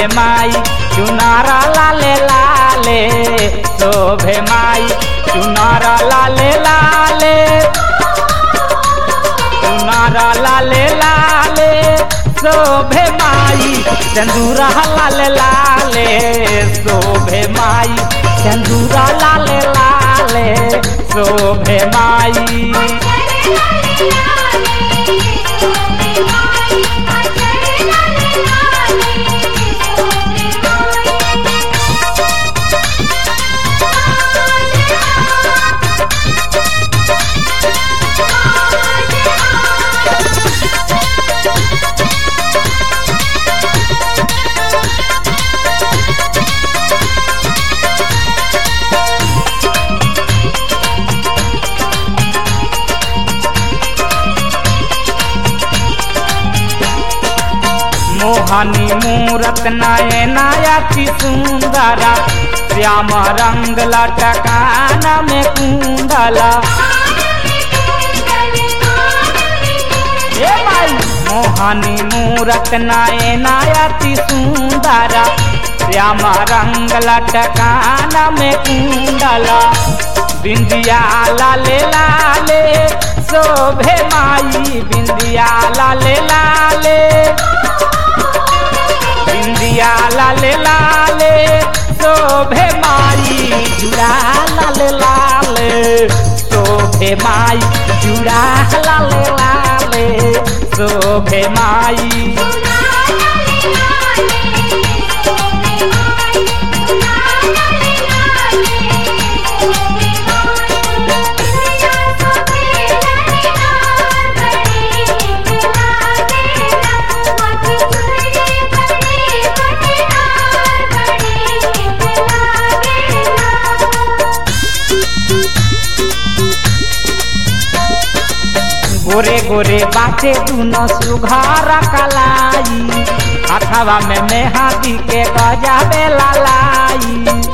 माई चुनारा लाले लाले शोभे माई चुनारा लाले लाले चुनारा लाले लाले शोभे माई चंदूरा लाले लाले शोभे माई चंदूरा लाले लाले शोभे माई मोहनी मूरत नयनायाति सुंदरा श्याम रंग लटकान में कुंडला ए माई मोहनी मूरत नयनायाति सुंदरा श्याम रंग लटकान में कुंडला बिंदिया लाले लाले शोभे माई बिंदिया लाले लाले बिंदिया लाले लाले शोभे माई जुड़ा लाले लाले शोभे माई जुड़ा लाले लाले शोभे माई गोरे गोरे बाटे दुनो सुघार कलाई अथवा में मेहदी के गजाबे लालाई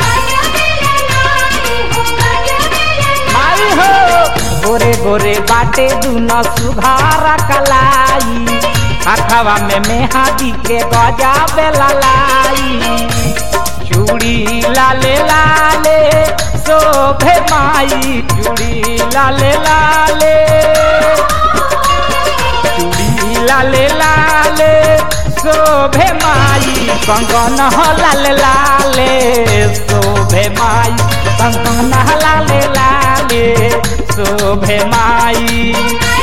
माई हो गोरे गोरे बाटे दुनो सुघार कलाई अथवा में मेहदी के गजाबे लालाई चूड़ी लाले लाले शोभे माई चूड़ी लाले लाले चूड़ी लाले लाले शोभे माई कंगन लाले लाले शोभे माई कंगन लाले लाले शोभे माई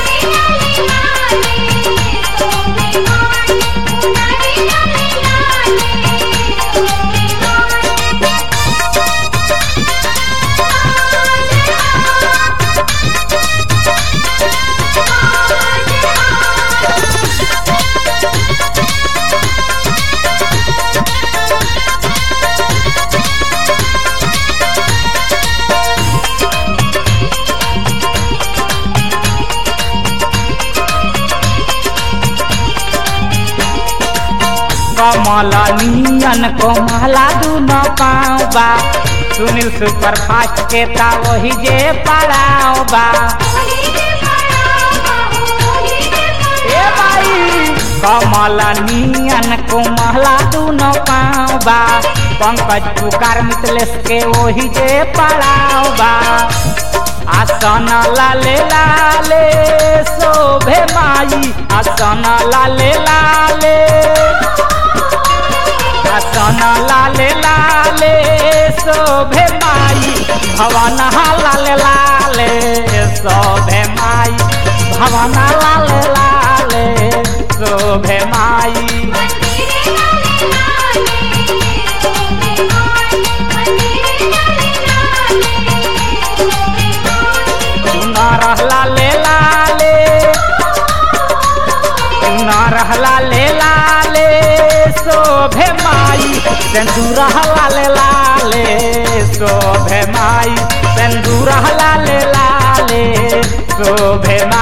कमल नियन कोमला दुनो पाँव बा सुनील सुपर फास्ट के ता वही जे पड़ाव बा ए भाई कमल नियन कोमला दुनो पाँव बा पंकज पुकार मितलेश के वही जे पड़ाव बा आसन लाले लाले शोभे माई आसन लाले लाले आसन लाले लाले शोभे माई भवन लाले लाले शोभे माई भवन लाले लाले शोभे माई सुनर लाले लाले सुनर लाले लाले शोभे माई सिंदूर लाले लाले शोभे माई सिंदूर लाले लाले शोभे माई